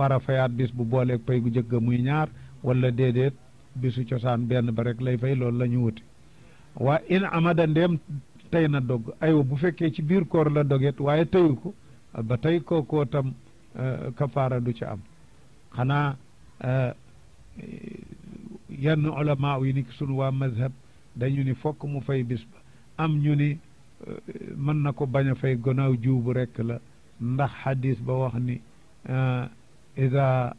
war a fayaat bis bu booleeg pay gu jëkk muy ñaar wala déedéet bisu cosaan benn ba rek lay fay loolu la ñu wuti waa in amada ndéem tey na dog aywa bu fekkee ci biir koor la doget waaye teyu ko ba tey kookoo tam kafaara du ci am xanaa yenn ulama yi ni sunu waa mazhab dañu ni fokk mu fay bis ba am ñu ni mën na ko bañ a fay gannaaw juubu rekk la ndax xadis ba wax ni ida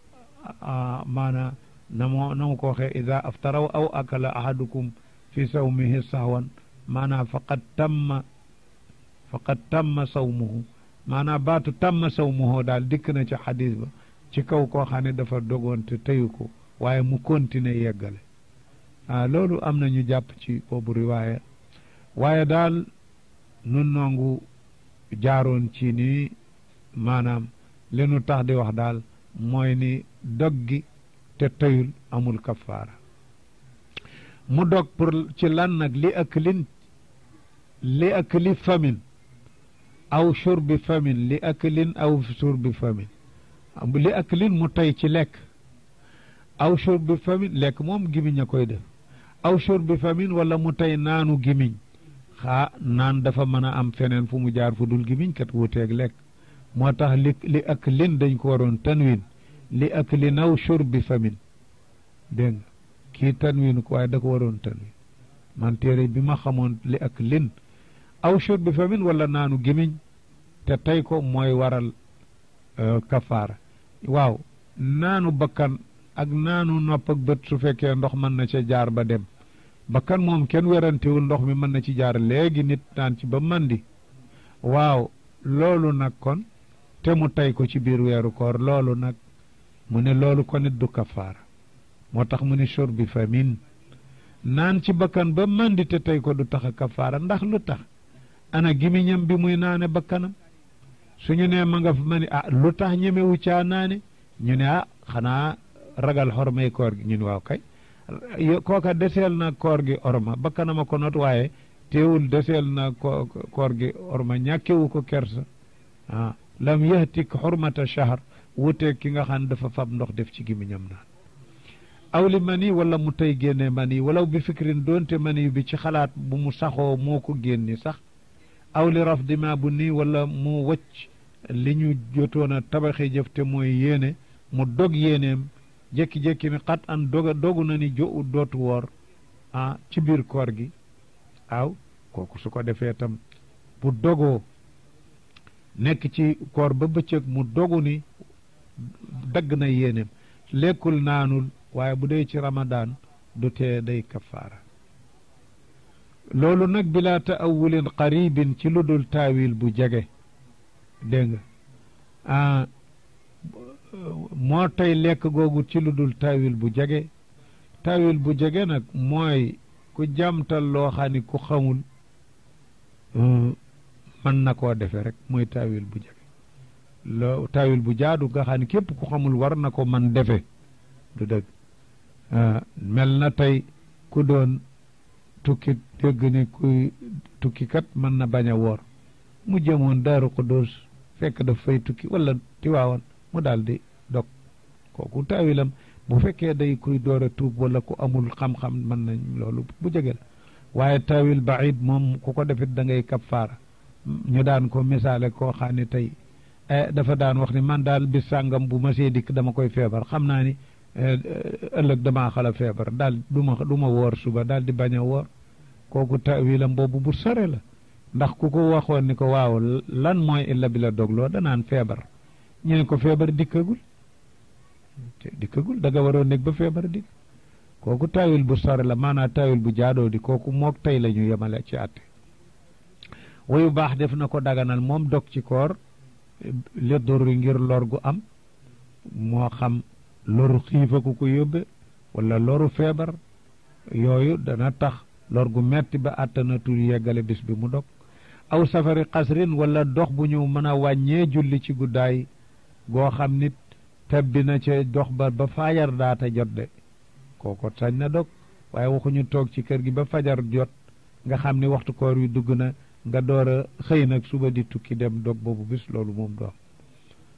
maana na moo na mu ko waxee ida aftaraw aw akala ahadukum fi sawmihi sahwan maanaam faqad tamma faqad tamma sawmuhu maanaam baatu tamma sawmuhu daal dikk na ci xadis ba ci kaw koo xam ne dafa dogoon te teyu ko waaye mu continuer yeggale ah loolu am na ñu jàpp ci boobu riwaaya waaye daal nun nongu jaaroon ci nii maanaam li nu tax di wax daal mooy ni dog gi te teyul amul kafaara mu dog pour ci lan nag li aklin li akli famin aw shurbi famin li aklin aw shurbi famin li aklin mu tey ci lekk aw shurbi famin lekk moom gimiñ a koy def aw shurbi famin wala mu tey naanu gimiñ xaa naan dafa mën a am feneen fu mu jaar fu dul gimiñ kat wuteeg lekk moo tax li li aklin dañ ko waroon tanwin li aklin aw shurbi famin dégg nga kii tanwin ko waaye da ko waroon tanwin man téere bi ma xamoon li aklin aw shurbi famin wala naanu gimiñ te tey ko mooy waral kafaara waaw naanu bakkan ak naanu nopp ak bët su fekkee ndox mën na ca jaar ba dem bakkan moom kenn werantewul ndox mi mën na ci jaar léegi nit naan ci ba mandi waaw loolu nag kon te mu tey ko ci biir weeru koor loolu nag mu ne loolu ko nit du kafaara moo tax mu ne shurbi famin naan ci bakkan ba mandi te tey ko du tax a kafaara ndax lu tax ana gimiñam bi muy naane bakkanam suñu nee ma nga fa ma ni ah lu tax ñemewu caa naane ñu ne ah xanaa ragal xormay koor gi ñun waaw kay kooka deseel na koor gi orma bakkanama ko not waaye teewul deseel na ko koor gi orma ñàkkewu ko kersa ah lam yahtik xurmata shahr wuteeg ki nga xam ne dafa fab ndox def ci gimiñam naan aw li mani wala mu tey génne mani walaw bi fikrin doonte mani bi ci xalaat bu mu saxoo moo ko génni sax aw li raf dima bu nii wala mu wëcc li ñu jotoon a tabaxi jëf te mooy yéene mu dog yéeneem jékki-jékki ni xat an doga dogu na ni jo dootu woor ah ci biir koor gi aw kooku su ko defee tam bu dogoo nekk ci koor ba bëccëg mu dogu ni dagg na yéeneem lekkul naanul waaye bu dee ci ramadaan du tee day kafaara loolu nag bilaa taawulin qaribin ci lu dul taawil bu jege dégg nga ah moo tey lekk googu ci lu dul taawil bu jege taawil bu jege nag mooy ku jàmtal loo xam ni ku xamul mën na koo defe rek mooy taawil bu jege loo taawil bu jaadu nga xam ni képp ku xamul war na ko man defe du dëgg mel na tey ku doon tukki dégg ni kuy tukki kat mën na bañ a woor mu jëmoon daaru Xuddoos fekk daf fay tukki wala tiwaawan mu daal di dog kooku taawilam bu fekkee day kuy door a tuub wala ku amul xam-xam mën nañ loolu bu jege la waaye taawil baid moom ku ko defit da ngay kafaara ñu daan ko misaale koo xam ne tey dafa daan wax ni man daal bis sàngam bu ma see dikk dama koy feebar xam naa ni ëllëg damaa xala feebar daal du ma du ma woor suba daal di bañ a woor kooku taawilam boobu bu sore la ndax ku ko waxoon ni ko waaw lan mooy illa bi la dogloo danaan feebar ñu ne ko feebar dikkagul dikkagul da nga waroon nekk ba feebar dikk kooku taawil bu sore la maanaam taawil bu jaadoo di kooku mook tey la ñu yemale ci àtte wayu baax def na ko daganal moom dog ci koor li duri ngir lor gu am moo xam loru xiifa ku ko yóbbe wala loru feebar yooyu dana tax lor gu metti ba àttanatul yeggale bis bi mu dog aw safari xasrin wala dox bu ñu mën a wàññee julli ci guddaay goo xam nit tebbi na ca dox ba ba fajar daata jot de kooko sañ na dog waaye waxuñu toog ci kër gi ba fajar jot nga xam ni waxtu koor wi dugg na nga door a xëy nag suba di tukki dem dog boobu bis loolu moom doom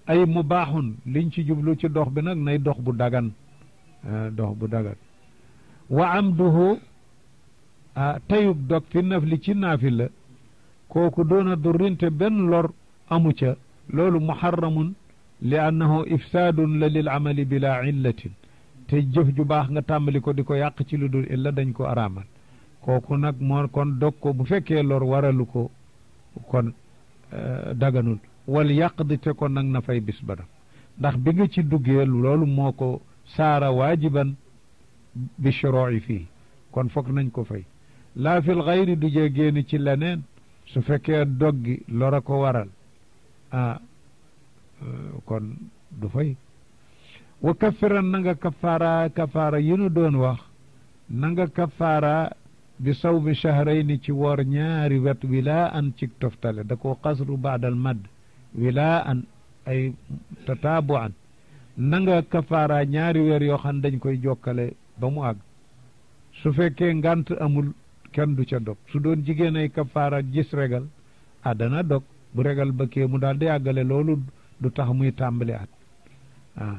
ay mu baaxun liñ ci jublu ci dox bi nag nay dox bu dagan dox bu dagan wa amduhu tayub dog fi nafli ci naafi la kooku doona durrinte benn lor amu ca loolu muharramun li annahu ifsaadun la lil amali bila illatin te jëf ju baax nga tàmbali ko di ko yàq ci lu dul illa dañ ko araamal kooku nag moo kon dog ko bu fekkee lor waralu ko kon daganul wal yàq di te kon nag na fay bis ba dam ndax bi nga ci duggee loolu moo ko saara waajiban bi shuroi fii kon foog nañ ko fay laa fil xayri du jee génn ci leneen su fekkee doggi lora ko waral ah kon du fay wa kafiran na nga kafaara kafaara yi nu doon wax na nga kafaara bi sawmi shahrayni ci woor ñaari wet wilaa an ci toftale da ko xasru baadal madd wilaa an ay tataabu an na nga kafaara ñaari weer yoo xam dañ koy jokkale ba mu àgg su fekkee ngant amul kenn du ca dog su doon jigéen ay kafaara gis regal ah dana dog bu regal ba kee mu daal di àggale loolu du tax muy tàmbali at ah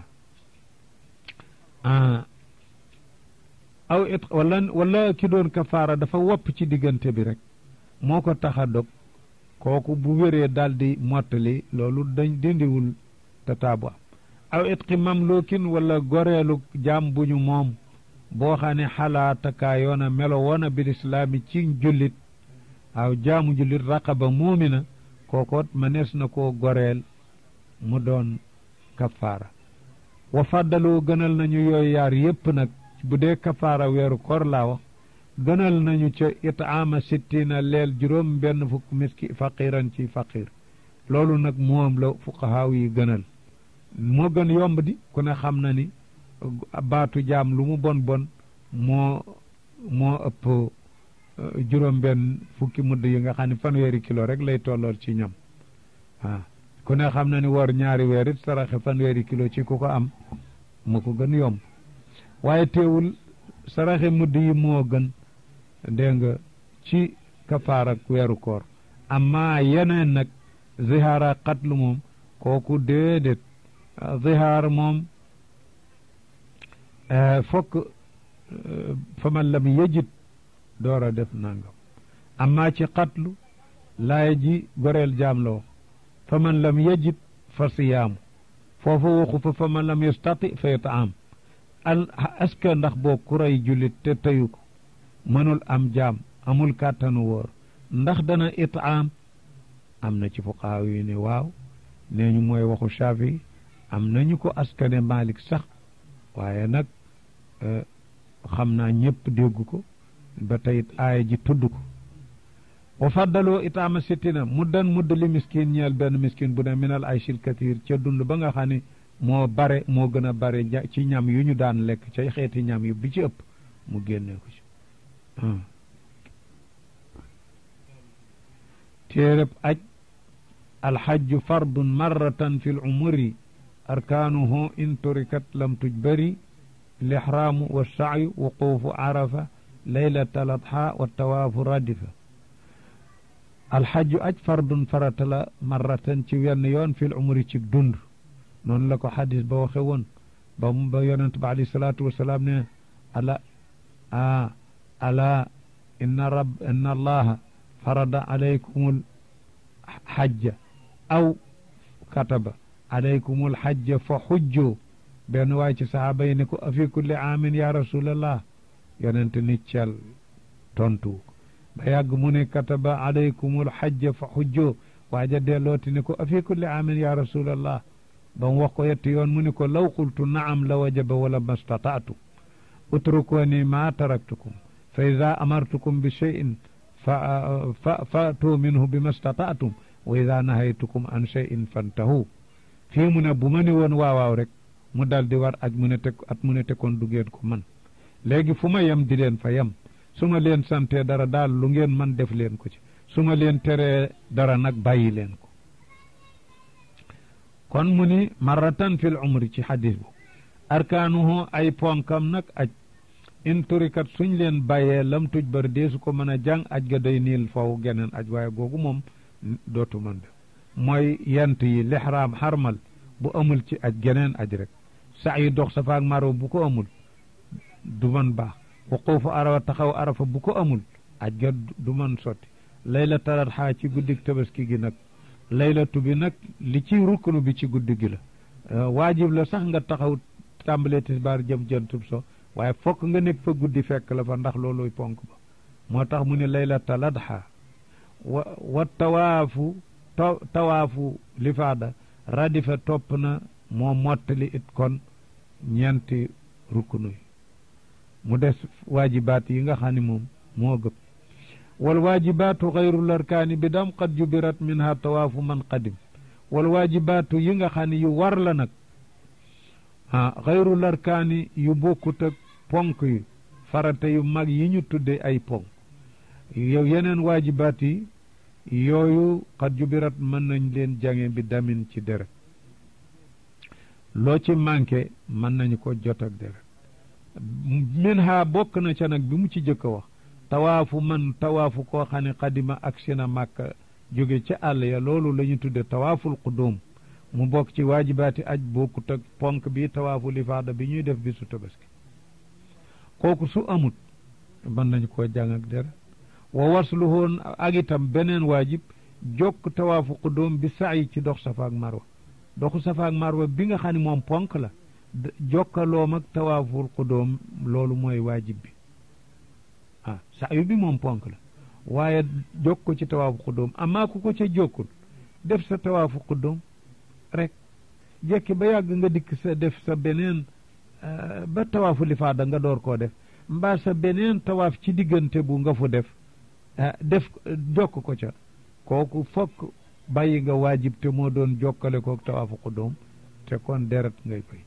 ah aw it wala wala ki doon kafaara dafa wopp ci diggante bi rek moo ko tax a dog kooku bu wéree daal di mottali loolu dañ dindiwul tataabu am aw itqi mamlukin wala goreelu jaam bu ñu moom boo xam ne xalaatakaa yoona melo woona bil islaami ci jullit waaw jaamu jullit raqaba muumina kookoot manees na koo goreel mu doon kafaara wa fàddaloo gënal nañu yooyu yaar yépp nag bu dee kafaara weeru koor laa wax gënal nañu ca itaama sittina leel juróom benn fukk miski faqiran ci faqir loolu nag moom la fuqahaaw yi gënal moo gën yomb di ku ne xam na ni baatu jaam lu mu bon bon moo moo ëpp juróom benn fukki mudd yi nga xam ne fanweeri kilo rek lay tollool ci ñam waaw ku ne xam na ni war ñaari weer it saraxe fanweeri kilo ci ku ko am moo ko gën yomb waaye teewul saraxe mudd yi moo gën dégg nga ci kafaar ak weeru koor amma yeneen nag zihaara xatlu moom kooku déedéet zihaar moom fokk fa man lam yejit door a def nangam amma ci xatlu laaya ji goreel jaam la wax fa man lam yejit fa siyaamu foofa waxu fa fa man lam yastati fa yataam al est-ce que ndax boo kuray jullit te teyu ko mënul am jaam amul kàttanu wóor ndax dana itaam am na ci fuqaaw yi ne waaw nee ñu mooy waxu Shaafi am nañu ko askane Malik sax waaye nag xam naa ñëpp dégg ko ba teyit aaya ji tudd ko wa faddaloo itaama sittina muddan mudd li miskin ñeel benn miskin bu ne minal ayshil kathir ca dund ba nga xam ne moo bare moo gën a bare ci ñam yu ñu daan lekk ca xeeti ñam yu bi ci ëpp mu génnee ko ci téereb aj alxajju fardun marratan fi l umuri arkaanuhu in turikat lam tujbari lixraamu wa sacyu wuquufu arafa laylata ladxa wa tawaafu radifa alxajju aj fardun farata la marratan ci wenn yoon fi l umuri ci dund noonu la ko xadis ba waxe woon ba mu ba yonent ba alayhi salaatu wasalaam ne ala a ala inna rab inna allaha farada alaykumul xajja aw kataba alaykumul xajja fa xujjoo benn waay ci saxaaba yi ne ko afi kulli aamin ya rasulallah yonent ni cel tontu ba yàgg mu ne kataba alaykumul xajja fa xujjoo waaja dellooti ne ko afi kulli aamin ya rasulallah ba mu wax ko yetti yoon mu ne ko law qultu naam la wajaba wala mastataatu utrukuni ma taraktukum fa ida amartukum bi cheyin fa fa fatu minhu bi mastataatum wa ida nahaytukum an cheyin fantahu fii mu ne bu ma ni woon waawaaw rek mu dal di war aj mu ne te at mu ne te kon du ngeen ko man léegi fu ma yem di leen fa yem su ma leen santee dara daal lu ngeen man def leen ko ci su ma leen teree dara nag bàyyi leen ko kon mu ni marratan fil umri ci xadis bu arkaanuhu ay ponkam nag aj in turikat suñ leen bàyyee lam tuj bari deesu ko mën a jàng aj ga day niil faw geneen aj waaye googu moom dootu mën def mooy yent yi lixraam xarmal bu amul ci aj geneen aj rek sax yi dox safa ak marwa bu ko amul du mën baax wuquufu arafa taxaw arafa bu ko amul aj ga du mën sotti laylatul adha ci guddig tabaski gi nag laylatu bi nag li ci rukkunu bi ci guddi gi la waajib la sax nga taxaw tàmbalee tisbaar jëm jëntub so waaye fokk nga nekk fa guddi fekk la fa ndax looluy ponk ba moo tax mu ne laylatul adha wa wa tawaafu tawaafu lifaada radifa topp na moo mottali it kon ñeenti rukkunu yi mu des waajibaat yi nga xam ne moom moo gëp wal waajibaatu xayrul arkaani bi dam qad jubirat minha tawaafu man qadim wal waajibaatu yi nga xam ne yu war la nag ah xayrul arkaani yu bokkut ak ponk yi farata yu mag yi ñu tudde ay ponk yow yeneen waajibaat yi yooyu qad jubirat mën nañ leen jange bi damin ci deret loo ci manqué mën nañu ko jot ak deret min ha bokk na ca nag bi mu ci jëkk a wax tawaafu man tawaafu koo xam ne xadima ak sina màkka jóge ca àll ya loolu la ñu tudde tawaaful qudum mu bokk ci waajibaati aj bokkut ak ponk bi tawaafu lifaada bi ñuy def bisu tabaski kooku su amut mën nañu koo jàng ak deret wa wasluhoon ak itam beneen waajib jokk tawaafu qudum bi sa'i ci dox safa ak marwa doxu safa ak marwa bi nga xam ne moom ponk la jokkaloom ak tawaaful qudum loolu mooy waajib bi ah sayu bi moom ponk la waaye jokk ko ci tawaafu qudum amaa ku ko ca jokkul def sa tawaafu qudum rek jekki ba yàgg nga dikk sa def sa beneen ba tawaafu lifaada nga door koo def mbaa sa beneen tawaaf ci diggante bu nga fu def def jokk ko ca kooku fokk bàyyi nga waajib te moo doon jokkale kook tawaafu qudum te kon deret ngay koy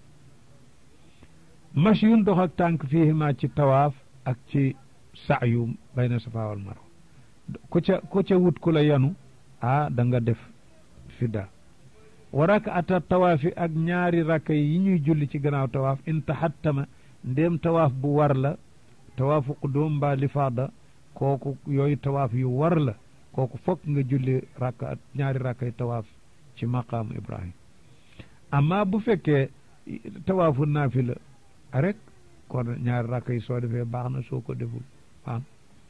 mash yun dox ak tànk fiihima ci tawaaf ak ci sa'yu bayna safa wal marwa ku ca ku ca wut ku la yanu ah da nga def fidda wa rakaata tawaafi ak ñaari rakka yi ñuy julli ci gannaaw tawaaf in taxattama ndéem tawaaf bu war la tawaafu qudum mbaa lifaada kooku yooyu tawaaf yu war la kooku fokk nga julli rakka ñaari rakkay tawaaf ci maqaamu ibrahim amma bu fekkee tawaafu naafila rek kon ñaari rakka yi soo defee baax na soo ko deful baax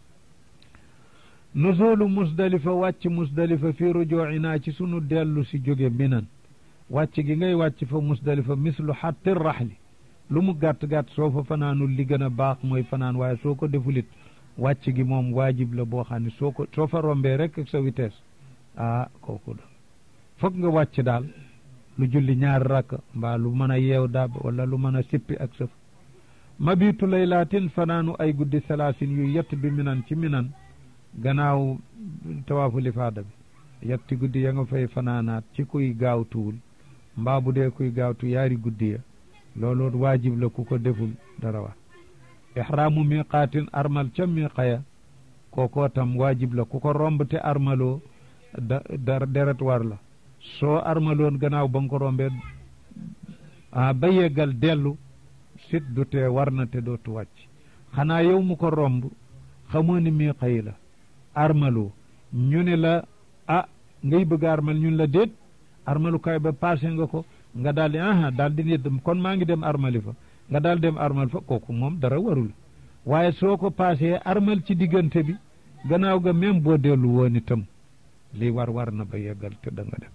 nuzulu musdalifa wàcc musdalifa fi rujuucinaa ci sunu dellu si jóge minan wàcc gi ngay wàcc fa musdalifa mislu xatti raxli lu mu gàtt-gàtt soo fa fanaanul li gën a baax mooy fanaan waaye soo ko defulit wàcc gi moom waajib la boo xam ne soo ko soo fa rombee rek ak sa vitesse ah kooku da foog nga wàcc daal lu julli ñaari rakk mbaa lu mën a yeew daab wala lu mën a sippi ak sëf mabitu laylaatin fanaanu ay guddi salaasin yu yett bi minan ci minan gannaaw tawaafu lifaada bi yetti guddi ya nga fay fanaanaat ci kuy gaawtuwul mbaa bu dee kuy gaawtu yaari guddi ya loolu waajib la ku ko deful dara wax ihraamu miqaatin armal ca miqaya kookoo tam waajib la ku ko romb te armaloo da da deret war la soo armaloon gannaaw ba nga ko rombee ah ba yeggal dellu sit du tee war na te dootu wàcc xanaa yow mu ko romb xamoo ni miqa yi la armaloo ñu ne la ah ngay bëgg armal ñun la déet armalukaay ba passé nga ko nga daal di aha daal di nit kon maa ngi dem armali fa nga daal dem armal fa kooku moom dara warul waaye soo ko passé armal ci diggante bi gannaaw ga même boo dellu woon itam li war war na ba yeggal te da nga dem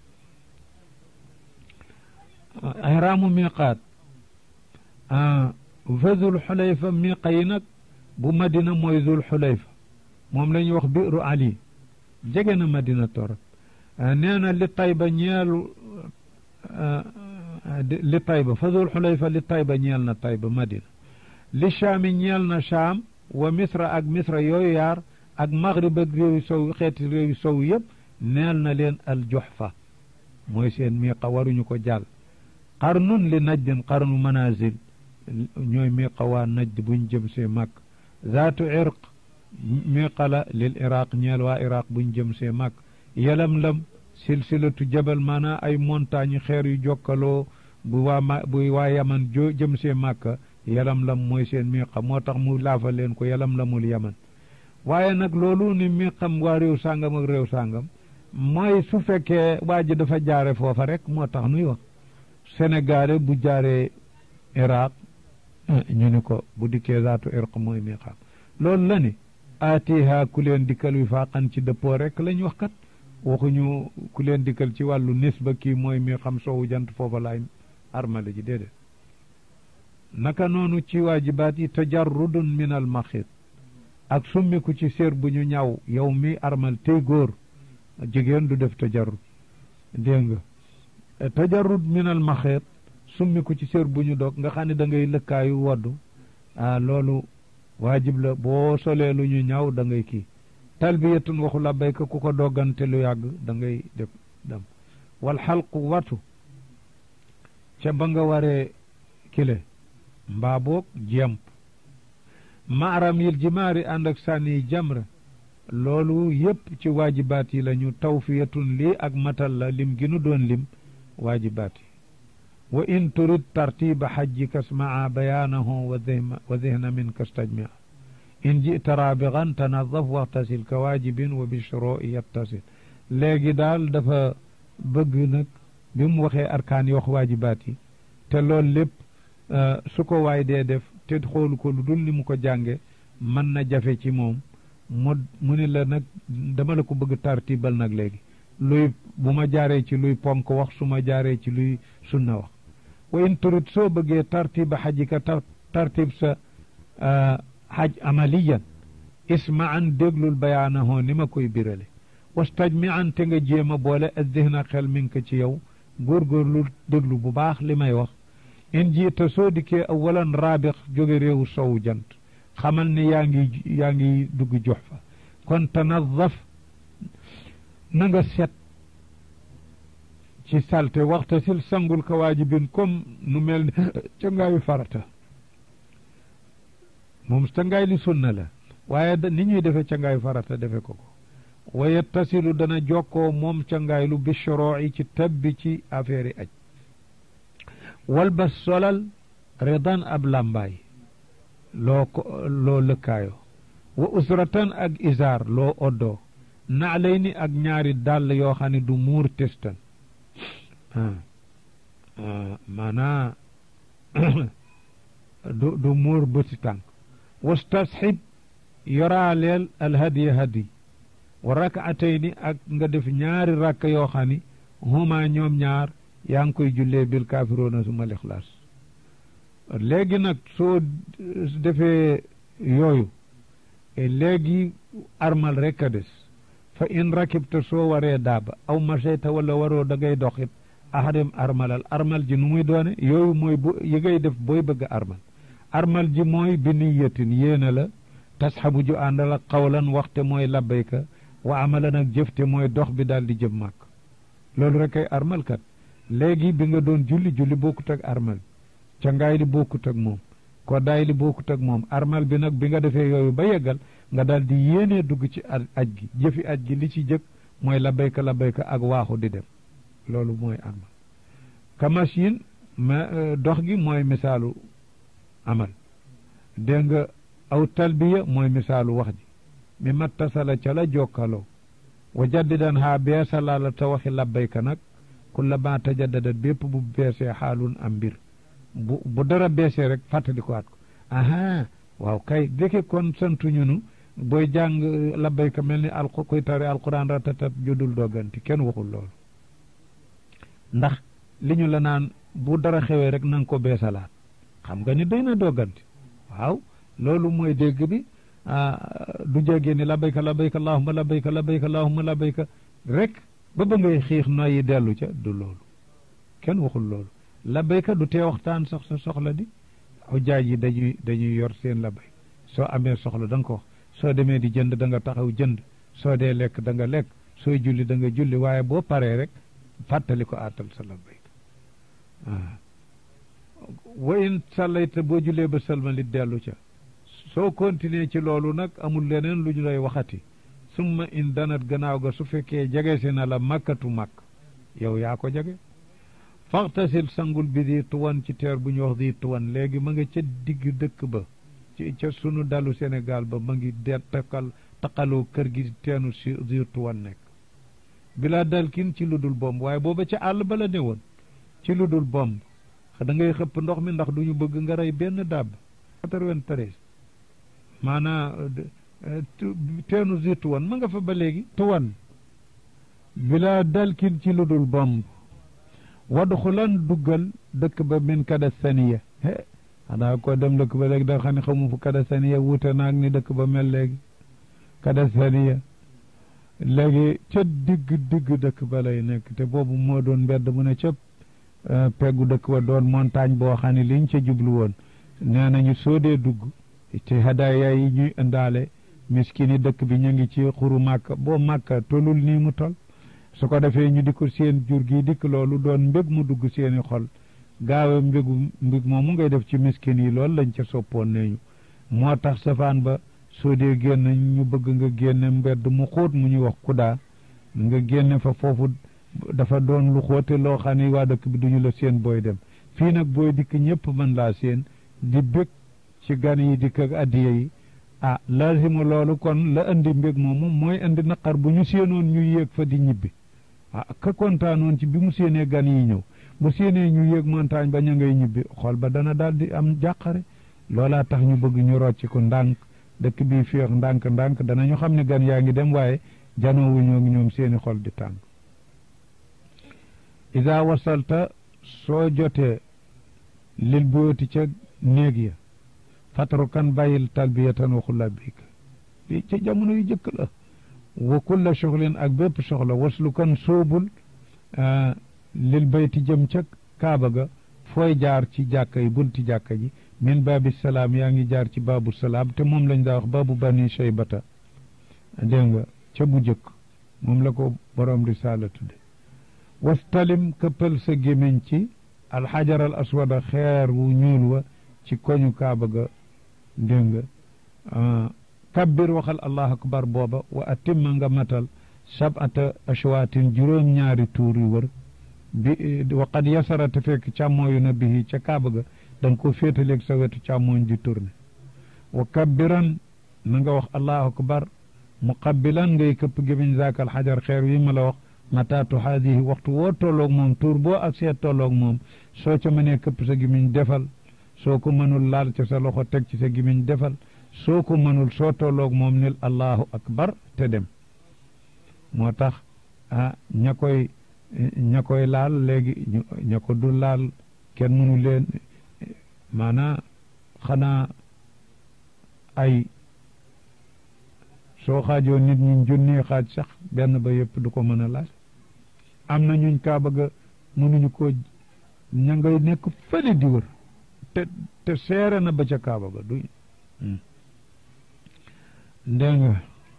ihraamu miqaat fa zul xulayfa miqa yi nag bu madina mooy zul xulayfa moom la ñuy wax biiru ali jege na madina torop nee na li tayba ñeelu li tayba fa zul xulayfa li tayba ñeel na tayba madina li shaami ñeel na shaam wa misra ak misra yooyu yaar ak maghrib ak réewi sow xeeti réewi sow yëpp neel na leen al juhfa mooy seen miqa waruñu ko jàll qarnun li najdin qarnu manazil ñooy miqa waa najd buñ jëm see màkk zaatu irq miqa la lil iraq ñeel waa iraq buñ jëm see màkk yelam-lam silsilatu jabal maanaa ay montagne xeer yu jokkaloo bu waa ma bu waa yaman jo jëm see màkka yelam-lam mooy seen miqa moo tax mu laafa leen ko yelam-lamul yaman waaye nag loolu ni miqam waa réew sàngam ak réew sàngam mooy su fekkee waa ji dafa jaare foofa rek moo tax nuy wax sénégalais bu jaaree iraq ñu ni ko bu dikkee zaatu irq mooy miqaam loolu la ni aatiha ku leen dikkal wi faaqan ci dëppoo rek lañ wax kat waxuñu ku leen dikkal ci wàllu nisba kii mooy mi xam soowu jant foofa laay armale ji déedéet naka noonu ci waajibaat yi tajarrudun min al maxit ak summiku ci séer bu ñu ñaw yow mi armal tey góor jigéen du def tajarrud dégg nga tajarrud min al maxit summiku ci séer bu ñu dog nga xam ne da ngay lëkkaayu woddu ah loolu waajib la boo solee lu ñu ñaw da ngay kii talbiyatun waxu labbayka ku ko doggante lu yàgg da ngay def dem wal xalqu watu ca ba nga waree kile mbaa boog jemp maaram yil jimaari ànd ak sànni jamra loolu yépp ci waajibaat yi la ñu tawfiyatun lii ak matal la lim gi nu doon lim waajibaat yi wa in turid tartiba xajjika smaa bayaanahu wa dihna minka stajmia in jita raabigan tanadaf waxtasil ka waajibin wa bishroi yattasil léegi daal dafa bëgg nag bi mu waxee arkaan yi wax waajibaat yi te loolu lépp su ko waay dee def te xoolu ko lu dul ni mu ko jànge mën na jafe ci moom mu mu ni la nag dama la ko bëgg tartibal nag léegi luy bu ma jaaree ci luy ponk wax su ma jaaree ci luy sunna wax wa in turit soo bëggee tartiba xajika tar tartib sa xaj amaliyan ismaan déglul bayaanahoo ni ma koy birale wastajmi an te nga jéem a boole addihna xel mi ngi ko ci yow góorgóorlu déglu bu baax li may wax in jiita soo dikkee awalan raabix jóge réewu sowu jant xamal ni yaa ngi yaa ngi dugg jox fa kon tanadaf na nga set ci salte waxta sil sangul ka waajibin comme nu mel ni ca ngaayu farata moom ca ngaay li sunna la waaye ni ñuy defe ca ngaayu farata defe ko ko waye tasilu dana jokkoo moom ca ngaay lu bishoroo yi ci tabbi ci affaire yi aj wal ba solal redan ab làmbaay loo ko loo lëkkaayoo wa usratan ak isaar loo oddoo naalay ni ak ñaari dàll yoo xam ne du muur testan maanaa du du muur bëti tànk wastasxib yoraaleel alhadiya hadi wa rakaatayni ak nga def ñaari rakk yoo xam ni huma ñoom ñaar yaa ngi koy jullee bil kaafiroona suma lixlaas léegi nag soo defee yooyu léegi armal rek a des fa in rakibta soo waree daaba aw macheyta wala waroo da ngay doxit ahadem armalal armal ji nu muy doone yooyu mooy bu yi ngay def booy bëgg armal armal ji mooy bi niyatin yéena la tasxabu ju àndal ak xawlan waxte mooy labbayka wa amalan ak jëfte mooy dox bi daal di jëm màkk loolu rek ay armal kat léegi bi nga doon julli julli bokkut ak armal ca ngaay li bokkut ak moom ko daay li bokkut ak moom armal bi nag bi nga defee yooyu ba yeggal nga daal di yéenee dugg ci aj gi jëfi aj gi li ci jëkk mooy labbayka labbayka ak waaxu di dem loolu mooy armal kamashin ma dox gi mooy misaalu amal dégg nga aw talbiya mooy misaalu wax ji mi mattasala ca la jokkaloo wa jaddidan haa beesala la ta waxi labbayka nag kulla ma tajaddadat bépp bu beesee xaalun am mbir bu bu dara beesee rek fàttali ko waat ko aha waaw kay dëkke kon santuñu nu booy jàng labbayka mel ni al koy tari alquran ratatat judul dogganti kenn waxul loolu ndax li ñu la naan bu dara xewee rek na nga ko beesalaat xam nga ni doy na dogganti waaw loolu mooy dégg bi du jégee ni labbayka labbayka allahumma labbayka labbayka allahumma labbayka rek ba ba ngay xiix noyyi dellu ca du loolu kenn waxul loolu labbayka du tee waxtaan sax sa soxla di xujjaaj yi dañuy dañuy yor seen labbay soo amee soxla da nga ko wax soo demee di jënd da nga taxaw jënd soo dee lekk da nga lekk sooy julli da nga julli waaye boo paree rek fàttali ko aatal sa labbayka waaw wa in sallayta boo jullee ba salmalit dellu ca soo continuer ci loolu nag amul leneen lu ñu lay waxati summa in danat gannaaw ga su fekkee jege si na la makkatu makk yow yaa ko jege faxtasil sangul bi di tuwan ci teer bu ñu wax di tuwan léegi ma nga ca digg dëkk ba ci ca sunu dalu Sénégal ba ma ngi de takkal taqaloo kër gi teenu si di tuwan nekk bilaa dal kin ci lu dul bomb waaye booba ca àll ba la ne woon ci lu dul bomb da ngay xëpp ndox mi ndax duñu bëgg nga rey benn dàbb quatre-vingt-treize maanaa teenu zi tuwan ma nga fa ba léegi tuwan bila dalkin ci lu dul bomb wadxulan duggal dëkk ba min kada saniya he xanaa ko dem dëkk ba léegi da xam ne xamu fu kada saniya wuute naag ni dëkk ba mel léegi kada saniya léegi ca digg digg dëkk ba lay nekk te boobu moo doon mbedd mu ne ca peggu dëkk ba doon montagne boo xam ne liñ ca jublu woon nee nañu soo dee dugg ci hadaaya yi ñuy indaale miskini dëkk bi ñu ngi ci xuru màkka boo màkka tolul nii mu tol su ko defee ñu di ko seen jur gi dikk loolu doon mbég mu dugg seeni xol gaawe mbégu mbég moomu ngay def ci miskin yi loolu lañ ca soppoon neñu moo tax safaan ba soo dee génn ñu bëgg nga génne mbedd mu xóot mu ñuy wax kudaa nga génne fa foofu dafa doon lu xóote loo xam ne waa dëkk bi duñu la seen booy dem fii nag booy dikk ñëpp mën laa seen di bég ci gan yi dikk ak addiya yi ah laasimu loolu kon la indi mbég moomu mooy indi naqar bu ñu séenoon ñu yéeg fa di ñibbi ah ka kontaanoon ci bi mu séenee gan yi ñëw bu séenee ñu yéeg montagne ba ña ngay ñibbi xool ba dana daal di am jàqare loolaa tax ñu bëgg ñu rocc ko ndànk dëkk bii féex ndànk ndànk danañu xam ne gan yaa ngi dem waaye janoowuñoo ngi ñoom seeni xol di tàng ida wasalta soo jotee lil booti ca néeg ya fataru kan bàyyil talbiyatan waxu labik lii ca jamono yu jëkk la wa kulla soxlin ak bépp soxla waslu kan sóobul lil bayti jëm ca kaaba ga fooy jaar ci jàkka yi bunti jàkka ji min baabi salaam yaa ngi jaar ci baabu salaam te moom lañ daa wax baabu bani shaybata dégg nga ca bu jëkk moom la ko borom risaala tudde wastalim këppal sa gémmiñ ci alxajar al aswada xeer wu ñuul wa ci koñu kaaba ga dégg nga kabbir waxal allahu akbar booba wa atimma nga matal sabata ashwaatin juróom-ñaari tuur yu wër bi wa qad yasara te fekk càmmooyu na bihi ca kaaba ga da nga ko féetaleeg sa wetu càmmooñ di tourné wa kabbiran na nga wax allahu akbar muqabbilan ngay këpp gémmiñ zaakal xajar xeer wi ma la wax mataatu haadihi waxtu woo tolloog moom tuur boo ak seet tolloog moom soo ca mënee këpp sa gémmiñ defal soo ko mënul laal ca sa loxo teg ci sa gémmiñ defal soo ko mënul soo tolloog moom nil allahu akbar te dem moo tax ah ña koy ña koy laal léegi ña ko du laal kenn mënu leen maanaa xanaa ay soo xaajoo nit ñi junni xaaj sax benn ba yëpp du ko mën a laal am na ñuñ kaa bëgg mënuñu ko ña ngay nekk fële di wër te te seere na ba ca kaaba ga du dégg nga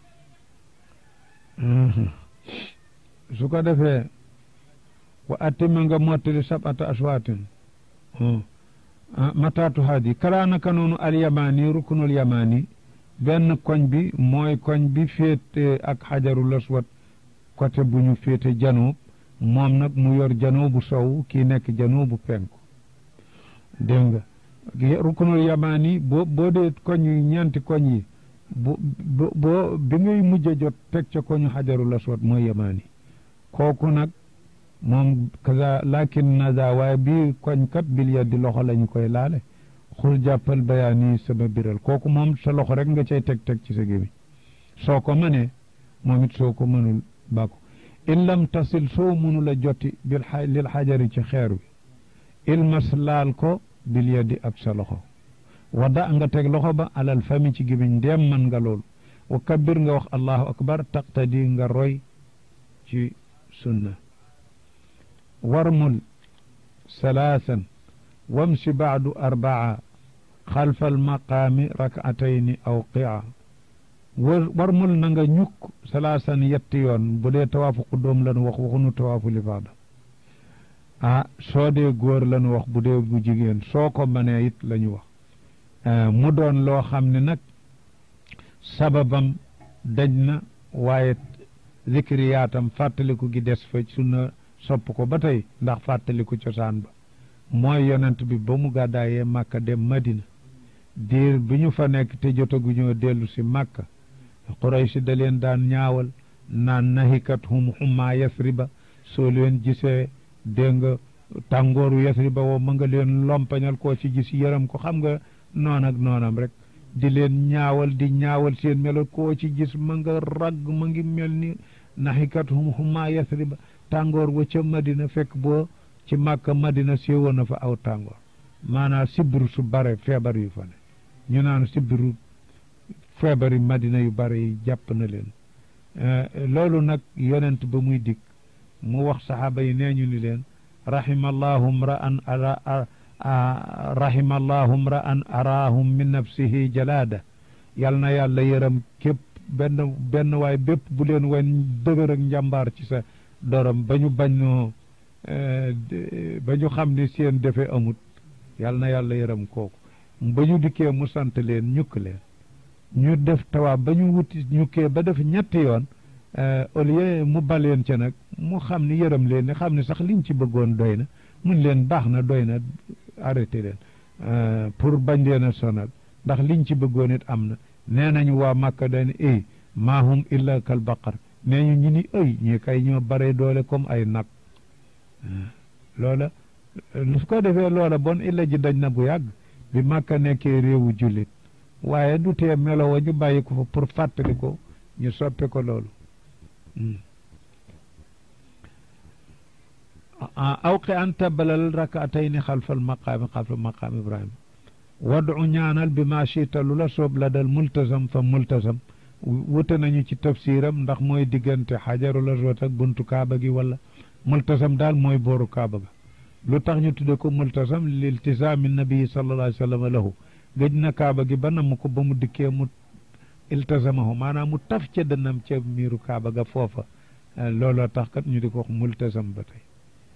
su ko defee wa attima nga mottali sabata aswaatin mataatu haadi karaanaka noonu alyamani rukunul yamani benn koñ bi mooy koñ bi féete ak xajarul aswad côté bu ñu féete janoob moom nag mu yor janoobu sow kii nekk janoobu penku dégg nga rukunul yamani boo boo dee koñ yi ñeenti koñ yi bu boo bi ngay mujj a jot teg ca koñu xajarul aswad mooy yamani kooku nag moom kaza lakin naza waaye bii koñ kat bil yaddi loxo lañu koy laale xul jàppal bayaani sama biral kooku moom sa loxo rek nga cay teg-teg ci sa gémmiñ soo ko mënee moom it soo ko mënul bàkku in lam tasil soo mënul a jotti bil lil xajari ci xeer wi ilmas laal ko bil yaddi ak sa loxo wada nga teg loxo ba alal fami ci gémmiñ ndéem man nga loolu wa kabbir nga wax allahu akbar taqtadi nga roy ci sunna warmul salaasan wamsi baadu arbaa xalfa almaqaami rakatayni aw qia warmul na nga ñukk salaasan yetti yoon bu dee tawaafu quddoom lanu wax waxunu tawaafu lifaada ah soo dee góor lanu wax bu dee bu jigéen soo ko mënee it la ñu wax mu doon loo xam ne nag sababam daj na waaye zikriyaatam fàttaliku gi des fa sunna sopp ko ba tey ndax fàttaliku cosaan ba mooy yonent bi ba mu gàddaayee màkka dem madina diir bi ñu fa nekk te jotaguñoo dellu si màkka quraysh da leen daan ñaawal naan nahikat hum xummaa yasriba soo leen gisee dégg nga tàngooru Yasriba woo ma nga leen lompañal koo ci gis yërëm ko xam nga noon ak noonam rek di leen ñaawal di ñaawal seen melo koo ci gis ma nga ragg ma ngi mel ni naxikat hum huma Yasriba tàngoor wa ca Madina fekk boo ci Màkka Madina séewoon na fa aw tàngoor maanaam sibbiru su bare feebar yu fa ne ñu naan sibbiru feebar yi Madina yu bare yi jàpp na leen loolu nag yonent ba muy dikk mu wax saxaaba yi nee ñu ni leen rahimallahu mra'an ara rahimallahu mra'an araahum min nafsihi jalaada yal na yàlla yërëm képp benn benn waay bépp bu leen wan dëgër ak njàmbaar ci sa dorom ba ñu bañ ba ñu xam ni seen defe amut yal na yàlla yërëm kooku ba ñu dikkee mu sant leen ñukk leen ñu def tawaab ba ñu wuti ñukkee ba def ñetti yoon au lieu mu baleen ca nag mu xam ni yërëm leen ni xam ni sax liñ ci bëggoon doy na mun leen baax na doy na arrêté leen pour bañ leen a sonal ndax liñ ci bëggoon it am na nee nañu waa Màkka dañ ey maahum illa kal baqar nee ñu ñi ni ëy ñi kay ñoo bare doole comme ay nag loola su ko defee loola bon illa ji dañ na bu yàgg bi Màkka nekkee réewu jullit waaye du tee melo wa ñu bàyyi ko fa pour fàttali ko ñu soppe ko loolu awqi an tabalal rakaatayni xalfal maqaami xalfal maqaam ibrahima wadu ñaanal bi ma chita lu la soob la dal multasam fa multasam wute nañu ci tafsiram ndax mooy diggante xajarul aswad ak buntu kaaba gi wala multasam daal mooy booru kaaba ga lu tax ñu tudde ko multasam liltisaami nabii sallallahu alayhi wa sallam lahu gëj na kaaba gi ba namm ko ba mu dikkee mu iltasamahu maanaam mu taf ca dënnam ca miiru kaaba ga foofa looloo tax kat ñu di ko wax multasam ba tey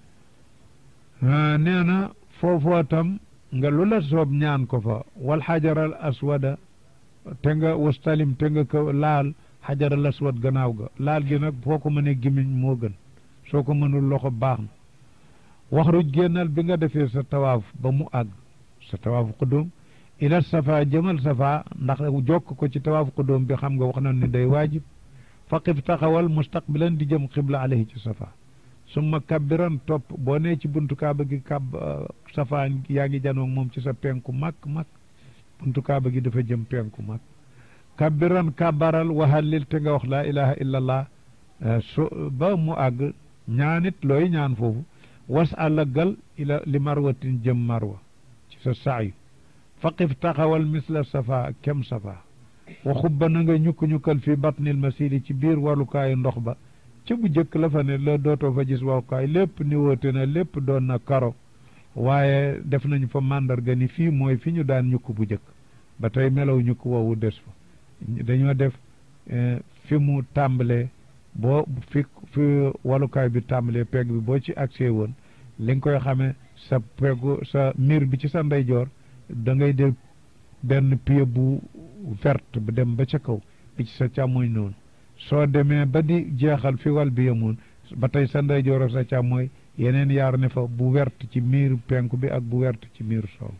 nee na foofoo tam nga lu la soob ñaan ko fa wal xajaral aswada te nga wastalim te nga ko laal xajaral aswad gannaaw ga laal gi nag foo ko mënee gimiñ moo gën soo ko mënul loxo baax na waxruj génnal bi nga defee sa tawaaf ba mu àgg sa tawaaf qudum ila safa jëmal safa ndax jokk ko ci tawaaf qudum bi xam nga wax na ni day waajib faqif taxawal mustaqbilan di jëm xibla alayhi ci safa summa kabbiran topp boo nee ci buntu kaaba gi kab safa yaa ngi janoo moom ci sa penku mag mag buntu kaaba gi dafa jëm penku mag kabbiran kabaral waxallil te nga wax laa ilaha illa allah su ba mu àgg ñaanit looy ñaan foofu was àllagal ila li marwatin jëm marwa ci sa saayu faqif taxawal misla safa kem safa wa xubba na nga ñukk-ñukkal fi batnil masili ci biir walukaayu ndox ba ci bu jëkk la fa ne la dootoo fa gis warukaay lépp ni woote na lépp doon na karo waaye def nañu fa màndarga ni fii mooy fi ñu daan ñukk bu jëkk ba tey melaw ñukk woowu des fa dañoo def fi mu tàmbalee boo fi fi walukaay bi tàmbalee pegg bi boo ci accès woon li nga koy xamee sa peggu sa miir bi ci sa ndeyjoor da ngay def benn pied bu verte bu dem ba ca kaw bi ci sa càmmoñ noonu soo demee ba di jeexal fi wal bi yemoon ba tey sa ndeyjoor ak sa càmmooy yeneen yaar ne fa bu wert ci miiru penku bi ak bu wert ci miiru soow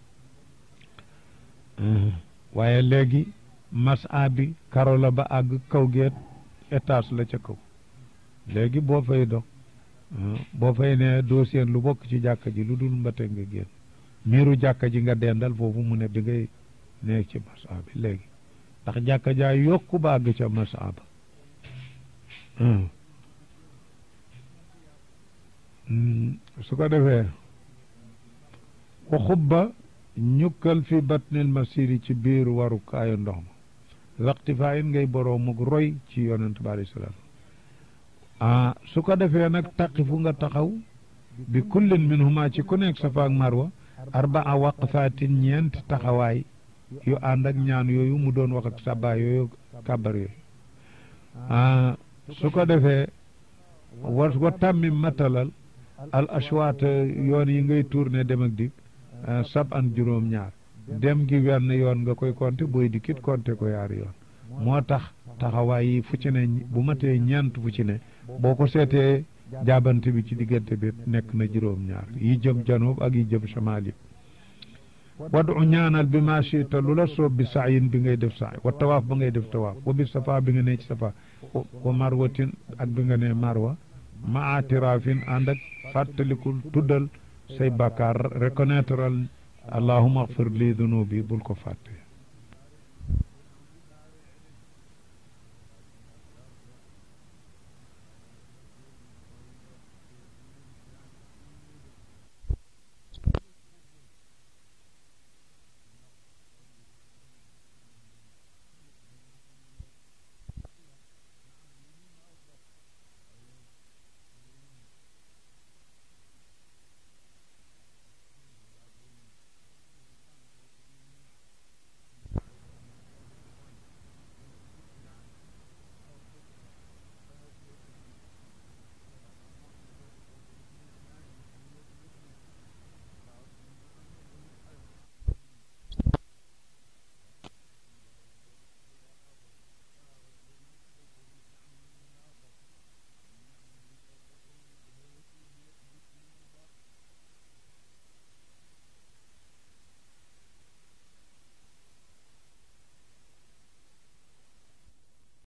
waaye léegi masa bi karo la ba àgg kaw geet étage la ca kaw léegi boo fay dox boo fay ne doo seen lu bokk ci jàkka ji lu dul mbate nga génn miiru jàkka ji nga dendal foofu mu ne bi ngay nekk ci masa bi léegi ndax jàkka jaa yokku ba àgg ca masa ba su ko defee wa xubba ñukkal fi batnil masiri ci biir warukaayu ndox ma waxtifaa in ngay boroomuk roy ci yonent bi alayhi salaam ah su ko defee nag taqifu nga taxaw bi kullin minhuma ci ku nekk safa ak marwa arbaa waqfaatin ñeent taxawaay yu ànd ak ñaan yooyu mu doon wax ak sabaa yooyu kabar yooyu ah su ko defee wa wa tàmmi matalal al ashwaat yoon yi ngay tourné dem ak dik sab an juróom ñaar dem gi wenn yoon nga koy compter booy dikkit compter ko yaari yoon moo tax taxawaay yi fu ci ne bu matee ñeent fu ci ne boo ko seetee jaabante bi ci diggante bi nekk na juróom ñaar yi jëm janoob ak yi jëm shamaal yi wadu ñaanal bi ma chita lu la soob bi saayin bi ngay def saay wa tawaaf ba ngay def tawaaf wa bi safa bi nga ne ci safa wa marwatin ak bi nga ne marwa ma atiraafin ànd ak fàttalikul tuddal say bàkkaar reconnaître al allahuma axfir li dunubi bul ko fàtte